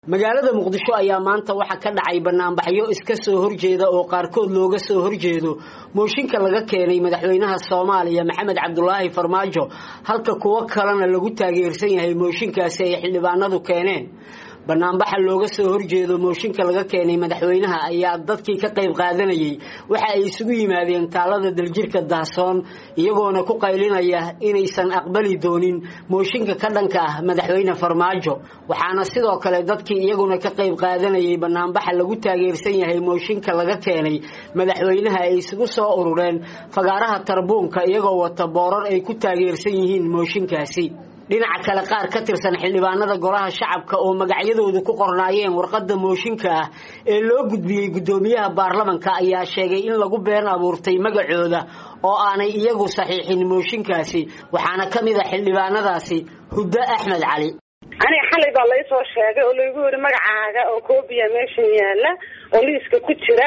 magaalada muqdisho ayaa maanta waxaa ka dhacay banaanbaxyo iska soo horjeeda oo qaarkood looga soo horjeedo mooshinka laga keenay madaxweynaha soomaaliya maxamed cabdulaahi farmaajo halka kuwo kalena lagu taageersan yahay mooshinkaasi ay xildhibaanadu keeneen banaanbaxa looga soo horjeedo mooshinka laga keenay madaxweynaha ayaa dadkii ka qayb qaadanayay waxa ay isugu yimaadeen taalada daljirka dahsoon iyagoona ku qaylinaya inaysan aqbali doonin mooshinka ka dhanka ah madaxweyne farmaajo waxaana sidoo kale dadkii iyaguna ka qayb qaadanayay banaanbaxa lagu taageersan yahay mooshinka laga keenay madaxweynaha ay isugu soo urureen fagaaraha tarbuunka iyagoo wata boorar ay ku taageersan yihiin mooshinkaasi dhinaca kale qaar ka tirsan xildhibaanada golaha shacabka oo magacyadoodu ku qornaayeen warqadda mooshinka ah ee loo gudbiyey guddoomiyaha baarlamanka ayaa sheegay in lagu been abuurtay magacooda oo aanay iyagu saxiixin mooshinkaasi waxaana ka mid a xildhibaanadaasi huddo axmed cali aniga xalay baa laysoo sheegay oo laygu yiri magacaaga oo koobiya meeshan yaala oo liiska ku jira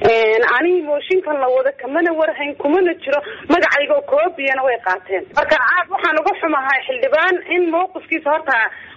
aniga mooshinkan la wada kamana warhayn kumana jiro magacayga koobiyana way qaateen marka aad waxaan uga xumahay xildhibaan in mawqifkiisa horta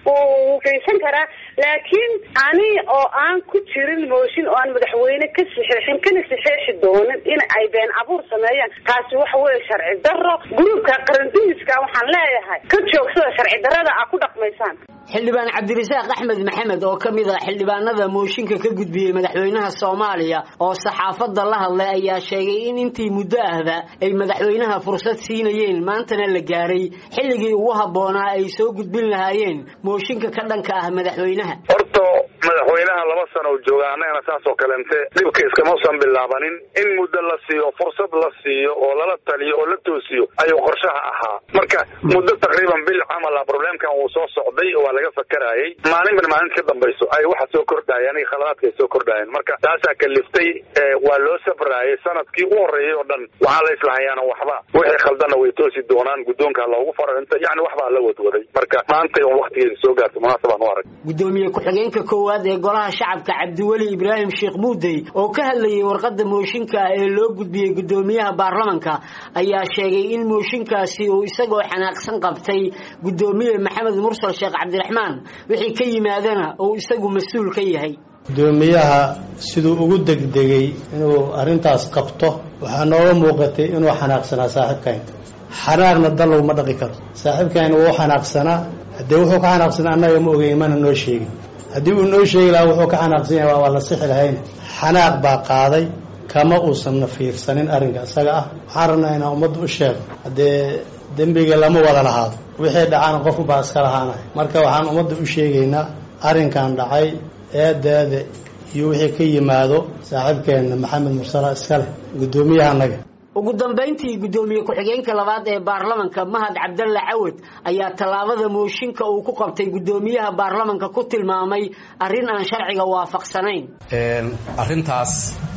uu geysan karaa laakiin ani oo aan ku jirin mooshin oo aan madaxweyne ka saxeexin kana saxeexi doonin in ay been abuur sameeyaan taasi waxa weeye sharci daro gruubka qarandumiska waxaan leeyahay ka joogsada sharci darada aa ku dhaqmaysaan xildhibaan cabdirasaaq axmed maxamed oo ka mid a xildhibaanada mooshinka ka gudbiyey madaxweynaha soomaaliya oo saxaafadda la hadlay ayaa sheegay in intii muddo ahba ay madaxweynaha fursad siinayeen maantana la gaaray xilligii ugu habboonaa ay soo gudbin lahaayeen mooshinka ka dhanka ah madaxweynaha horta madaxweynaha laba sano jooga annagana saas oo kalente dhibka iskamuusan bilaabanin in muddo la siiyo fursad la siiyo oo lala taliyo oo la toosiyo ayuu qorshaha ahaa marka muddo taqriiban bil camala problemkan uu soo socday waa laga fakarayay maalinban maalinta ka dambayso ay waxa soo kordhayeen iyo khaladaadka ay soo kordhayeen marka taasaa kaliftay waa loo safraayay sanadkii u horreeyay oo dhan waxaa la islahayaana waxba wixii khaldanna way toosi doonaan guddoonka loogu faro inta yani waxbaa la wadwaday marka maantay un waktigeeda soo gaarto munaasabaan u arag gudoomiye ku-xigeenka koowaad ee golaha shacabka cabdiweli ibraahim sheekh muudey oo ka hadlayay warqadda mooshinka ah ee loo gudbiyey guddoomiyaha baarlamanka ayaa sheegay in mooshinkaasi uu isagoo xanaaqsan qabtay guddoomiye maxamed mursal sheekh cabdiraxmaan wixii ka yimaadana uu isagu mas-uul ka yahay guddoomiyaha siduu ugu degdegay inuu arrintaas qabto waxaa nooga muuqatay inuu xanaaqsanaa saaxiibkayn xanaaqna dal laguma dhaqi karo saaxiibkayn wuu xanaaqsanaa haddee wuxuu ka xanaaqsanaa annaga ma ogeyn mana noo sheegin haddii uu noo sheegi lahaa wuxuu ka xanaaqsan yahay waa la sixi lahayn xanaaq baa qaaday kama uusanna fiirsanin arrinka isaga ah waxaan rabnaa inaan ummadda u sheego haddee dembiga lama wada lahaado wixii dhacaana qofku baa iska lahaanaya marka waxaan ummadda u sheegaynaa arrinkan dhacay eedeede iyo wixii ka yimaado saaxiibkeenna maxamed mursala iska leh guddoomiyahaanaga ugu dambayntii guddoomiye ku-xigeenka labaad ee baarlamanka mahad cabdalle cawad ayaa tallaabada mooshinka uu ku qabtay guddoomiyaha baarlamanka ku tilmaamay arrin aan sharciga waafaqsanayn arrintaas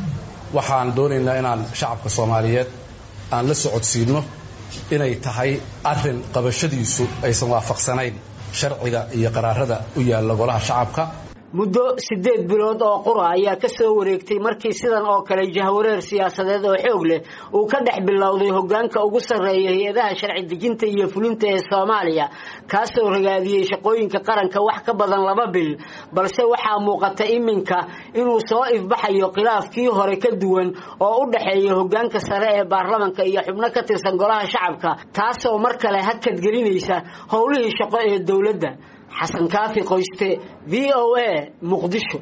waxaan doonaynaa inaan shacabka soomaaliyeed aan la socodsiinno inay tahay arrin qabashadiisu aysan waafaqsanayn sharciga iyo qaraarada u yaalla golaha shacabka muddo siddeed bilood oo qura ayaa ka soo wareegtay markii sidan oo kale jahwareer siyaasadeed oo xoog leh uu ka dhex bilowday hoggaanka ugu sarreeya hay-adaha sharci dejinta iyo fulinta ee soomaaliya kaasoo ragaadiyey shaqooyinka qaranka wax ka badan laba bil balse waxaa muuqata iminka inuu soo ifbaxayo khilaafkii hore ka duwan oo u dhexeeya hoggaanka sare ee baarlamanka iyo xubno ka tirsan golaha shacabka taasoo mar kale hakadgelinaysa howlihii shaqo ee dowladda xasan kaafi qoyste v o a muqdisho